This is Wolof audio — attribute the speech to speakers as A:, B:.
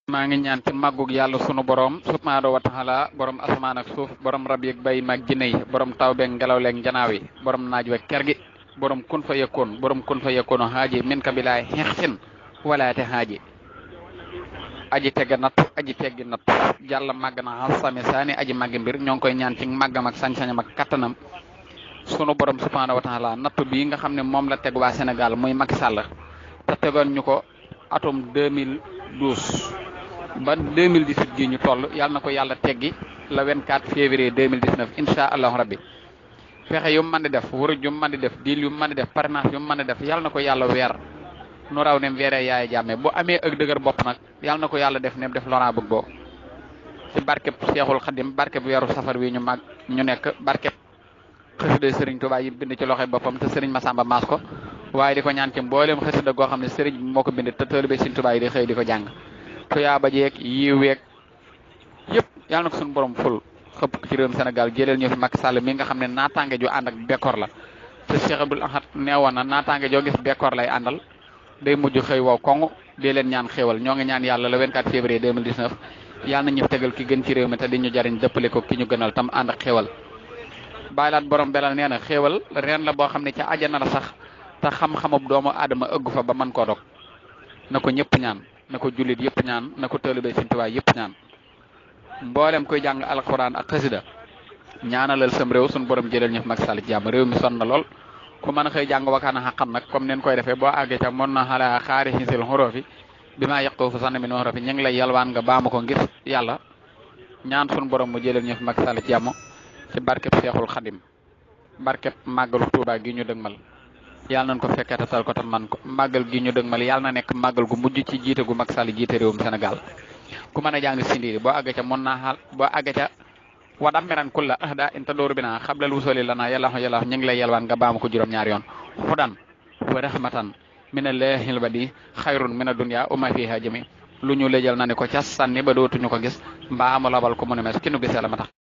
A: maa ngi ñaan ci màggug yàlla sunu borom subhaanahu wa taala borom asamaan ak suuf borom rab yeeg bay mag jinne yi borom taw beeg ngelaw leeg njanaaw yi borom naaj weeg ker gi borom kun fa yëkkoon borom kun fa yëkkoon haaji min ka bilaay xexsin walaate haaji aji tege nat aji teggi nat jàlla màgg na xasami saani aji màggi mbir ñoo ngi koy ñaan ci màggam ak sañ-sañam ak kattanam sunu borom subhaanahu wa taala natt bii nga xam ne moom la teg waa Sénégal muy Macky Sall te tegoon ñu ko atum 2012 ba 2018 gi ñu toll yàlla na ko yàlla teggi le 24 février 2019 incha allahu rabbi fexe yu mu mën di def wuruj yu mu mën di def diil yu mu mën di def parrainage yu mu mën di def yàlla na ko yàlla weer nu raw nem weeree yaay jàmme bu amee ak dëgër bopp nag yàlla na ko yàlla def nem def Laurent Gbagbo ci barkeb Seexul Xadim barkeb weeru safar wi ñu mag ñu nekk barkeb xasida Serigne Touba yi bind ci loxoy boppam te Serigne Massamba maas ko waaye di ko ñaan ci mboolem xasida goo xam ne Serigne bi moo ko bind te taalibe Serigne Touba yi di xëy di ko jàng tuyaa ba jeeg yiw weeg yëpp yàlla na ko suñu borom ful xëpp ko ci réewum Sénégal jëleel ñu fi Macky Sall mi nga xam ne naataange ju ànd ak bekkoor la te Cheikh Abdoul Ahad neewoon na naataange joo gis bekkoor lay àndal day mujj xëy wow koŋ dee leen ñaan xéewal ñoo ngi ñaan yàlla le 24 février 2019 yàlla na ñu tegal ki gën ci réew mi te di ñu jariñ dëppale ko ki ñu gënal tam ànd ak xéewal bàyyilaat borom belal nee na xéewal reen la boo xam ne ca àjjana la sax te xam-xamub doomu aadama ëggu fa ba mën koo dog na ko ñëpp ñaan na ko jullit yëpp ñaan na ko taalibé Sëriñ Tuubaa yëpp ñaan mboolem koy jàng alxuraan ak xasida ñaanalal sam réew suñu borom jëlal ñu fi Macky Sall ci jàmm réew mi sonn na lool ku mën a xëy jàng wakaana xaqan nag comme neen koy defee boo àggee ca mën na xalaa xaari xisil xoroofi bi maa yàqoo fu sann min xoroofi ñu ngi lay yalwaan nga baamu ko ngir yàlla ñaan suñu borom mu jëlal ñu fi Macky Sall ci jàmm ci barkeb Seexul Xadim barkeb màggalu Tuubaa gi ñu dëgmal yàlla nañ ko fekkee te tal ko te man ko màggal gi ñu dëgmal yàlla na nekk màggal gu mujj ci jiite gu Macky Sall jiite réewum Sénégal ku mën a jàng sindiiri boo àggee ca mën naa xaal boo àggee ca wadam meran kulla ahda inta dooru bi naa xablal wusoli la naa yàlla yàlla ñu ngi lay yalwaan nga baamu ko juróom-ñaari yoon xudan wa rahmatan minallahil badi xayrun mina dunya wa ma fiha jami lu ñu lëjal na ni ko cas sànni ba dootuñu ko gis mbaa mu labal ko mu ne mes ki nu gisee la ma tax